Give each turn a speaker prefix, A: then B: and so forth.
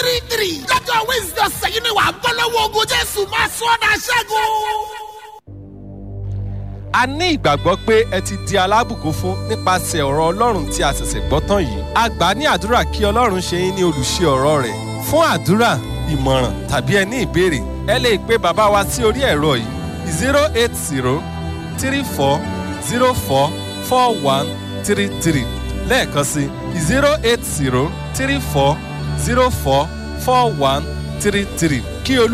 A: three three lọ́jọ́ wednesday ọ̀sẹ̀ yìí ni wàá bọ́ lọ́wọ́ ogun jésù máa sọ ọ́ dà ṣẹ́gun.
B: a ní ìgbàgbọ́ pé ẹ ti di alábùkún fún nípasẹ̀ ọ̀rọ̀ ọlọ́run tí a ṣẹ̀ṣẹ̀ gbọ́ tán yìí a gbà ní àdúrà kí ọlọ́run ṣe yín ní olùṣe ọ̀rọ̀ rẹ̀ fún àdúrà ìmọ̀ràn tàbí ẹ ní ìbéèrè ẹ lè pe bàbá wa sí orí ẹ̀rọ yìí zero eight zero three four zero four four one three three lẹ́ẹ̀kan sí zero eight zero three four zero four four one three three kí olú.